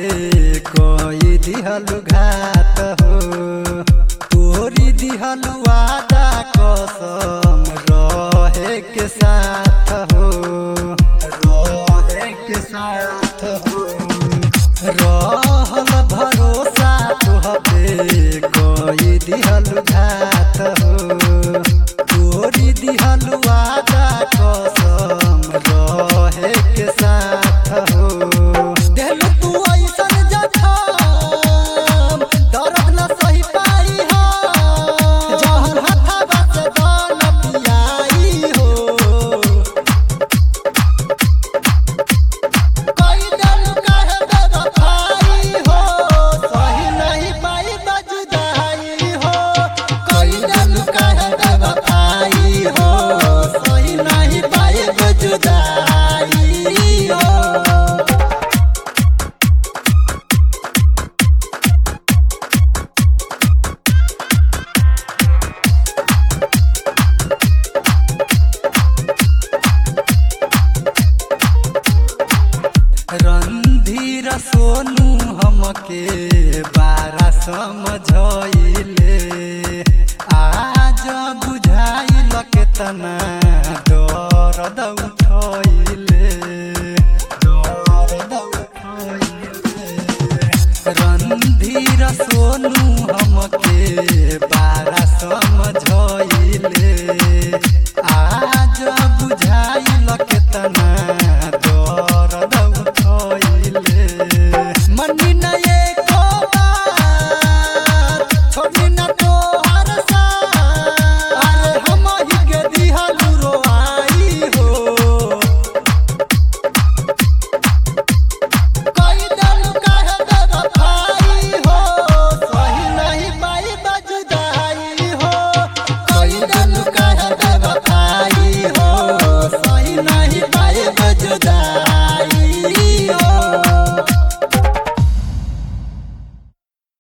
कोई दिहलु घात हो तोरी दिहलु वादा कसम रहे के साथ हो रहे के साथ हो रहल भरोसा तुहपे कोई दिहलु घात हो तोरी दिहलु वादा कसम रहे के साथ हो देलु तू ऐसन जखम दर्द न सही पाई हो जहर हथवा से दान पियाई हो कोई दिल काहे बेवफाई हो सही नहीं पाई बजुदाई हो कोई दिल काहे बेवफाई हो सही नहीं पाई बजुदाई हो रणधीर सोनू हमके बारा समझइले आज बुझाइल केतना दर्द उठइले दर्द उठइले रणधीर सोनू हमके